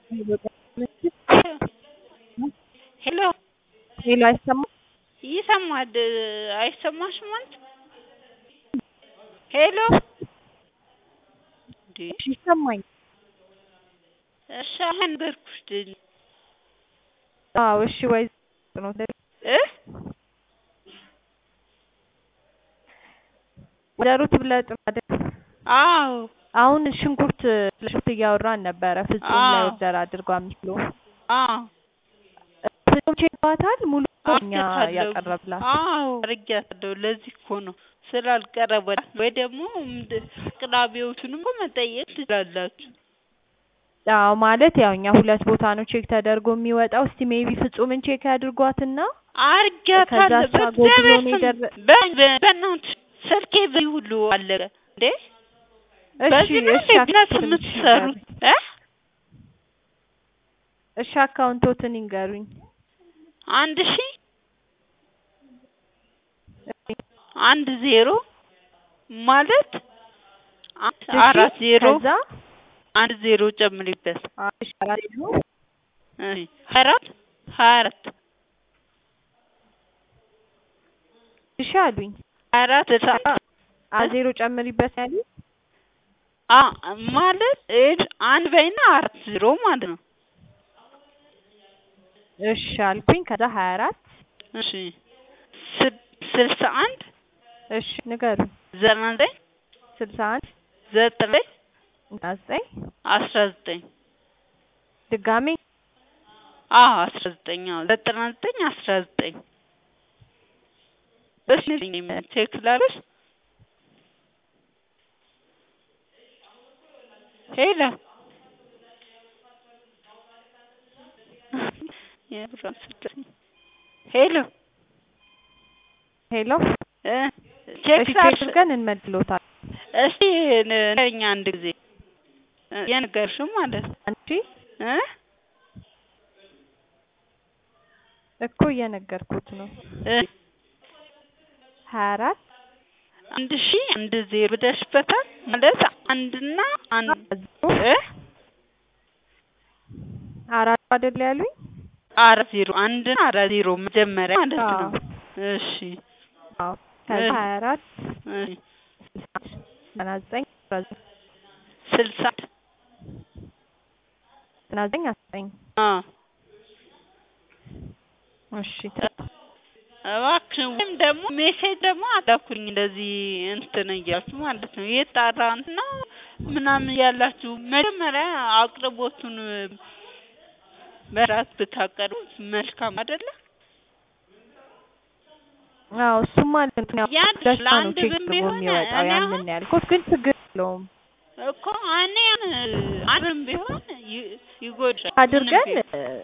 ሄሎ ሄሎ አይሰማም? ይሰማል አይሰማሽም አንቺ? ሄሎ እንዴ እሺ ይሰማኝ። እሺ አሁን ነገርኩሽ ድል አዎ እሺ ወይ ነው እ ወይዘሮ ትብለጥ አይደል? አዎ አሁን ሽንኩርት ለሽንኩርት እያወራን ነበረ። ፍጹም ላይ አዎ። ኦርደር አድርጓ አምስት ኪሎ አዎ ፍጹም ቼባታል ሙሉ እኛ አርጌያታለሁ። ያቀረብላት አዎ አርጌያታለሁ። ለዚህ እኮ ነው ስላልቀረበላት ወይ ደግሞ ምንድን አቅራቢዎቹንም እኮ መጠየቅ ትችላላችሁ። አዎ ማለት ያው እኛ ሁለት ቦታ ነው ቼክ ተደርጎ የሚወጣው። እስቲ ሜቢ ፍጹምን ቼክ ያድርጓትና አርጌያታለሁ። ከዛ እሷ ጎብሎ በእግዚአብሔር ነው ስም የደረ- በ- በ- በእናትሽ ስልኬ በይ ሁሉ አለቀ እንዴ። እሺ በዚህ ነው እሺ እንዴ ቢዝነስ አካውንቶትን የምትሰሩት እ እሺ አካውንቶትን ይንገሩኝ። አንድ ሺ አንድ ዜሮ ማለት አንድ እሺ አራት ዜሮ ከዛ አንድ ዜሮ ጨምሪበት እሺ አራት ዜሮ እሺ ሀያ አራት ሀያ አራት እሺ አሉኝ። ሀያ አራት ስልሳ አ ዜሮ ጨምሪበት ያሉኝ። አ ማለት እድ አንድ በይና አራት ዜሮ ማለት ነው። እሺ አልኩኝ። ከዛ ሀያ አራት እሺ ስ- ስልሳ አንድ እሺ ንገሩኝ። ዘጠና ዘጠኝ ስልሳ አንድ ዘጠኝ ዘጠና ዘጠኝ አስራ ዘጠኝ ድጋሜ አዎ አስራ ዘጠኝ አዎ ዘጠና ዘጠኝ አስራ ዘጠኝ እሺ ቼክ ላድርግ ሄሎ የብራን ስልክ ሄሎ ሄሎ እ ቼክ እሺ ቼክ ላድርግ አድርገን እንመልስሎታል። እስቲ ንገሪኝ አንድ ጊዜ እ የነገርሽው ማለት ነው አንቺ እ እኮ እየነገርኩት ነው። እ ሀያ አራት አንድ ሺ አንድ ዜሮ ብለሽበታል ማለት አንድና አንድ ዜሮ እ አራት አይደል ያሉኝ? አራት ዜሮ አንድና አራት ዜሮ መጀመሪያ ማለት አዎ ነው። እሺ አዎ ከዛ እ ሀያ አራት እሺ ስልሳ አንድ ዘጠና ዘጠኝ አስራ ዘጠኝ ስልሳ ዘጠና ዘጠኝ አስራ ዘጠኝ አ እሺ እባክሽ ወይም ደግሞ ሜሴጅ ደግሞ አላኩኝ እንደዚህ እንትን እያልኩ ማለት ነው የጣራ እንትና ምናምን ያላችሁ መጀመሪያ አቅርቦቱን በራት ብታቀርቡት መልካም አይደለ? አዎ እሱማ እንትን ያው ያን ደስታ ነው ለአንድ ቼክ ብር አድርጎ ቢሆን የሚወጣው እኔ ያንን አሁን ነው ያልኩት፣ ግን ችግር የለውም እኮ እኔ አንድም ቢሆን ይ- ይጎዳል ምንም አድርገን ቢሆን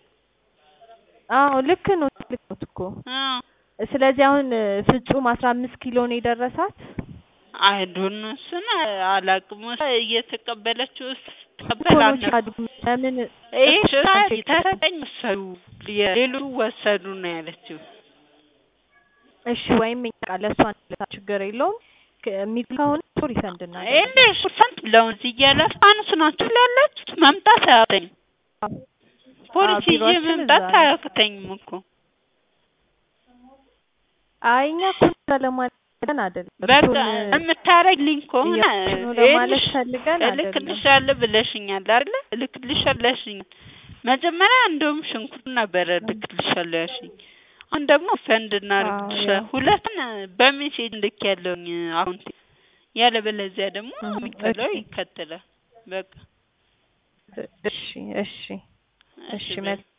አዎ ልክ ነው ልክ ነው እኮ አዎ ስለዚህ አሁን ፍጹም አስራ አምስት ኪሎ ነው የደረሳት አይዶን እሱን አላውቅም እየተቀበለችው ቶሎ ተቀበላነ ቼክ አድርጉ ለምን ይሄ እኮ ሽታ ቼክ ተሰጠኝ ወሰዱ የሌሎቹ ወሰዱ ነው ያለችው እሺ ወይም እኛ ቃል ለእሷ እንለታ ችግር የለውም ከ- የሚል ከሆነ እሱ ሪፈንድ እንደ እናደርጋለን ፐርሰንት ለውዝ እያላችሁ አንሱ ናችሁ ያላችሁት መምጣት አያቅተኝም አዎ ፖሊስ ይዤ ቢሮአችን እዛ መምጣት ነው አያቅተኝም እኮ አይ እኛ እኮ እንደዛ ለማለት ፈልገን አይደለም በቃ እሱን የምታረግልኝ ከሆነ እያልኩሽ ነው ለማለት ይኸውልሽ ፈልገን አይደለም እልክልሻለሁ ብለሽኛል አይደለ? እልክልሻለሁ ያልሽኛል። መጀመሪያ እንደውም ሽንኩርት ነበረ እልክልሻለሁ ያልሽኝ። አሁን ደግሞ ፈንድ አዎ እናደርግልሻለን። ያው ሁለቱን በሜሴጅ ልኬያለሁኝ አሁን ያለበለዚያ ደግሞ እህ የሚከተለው እሺ ይከተላል። በቃ እሺ እሺ እሺ እሺ በይ መልካም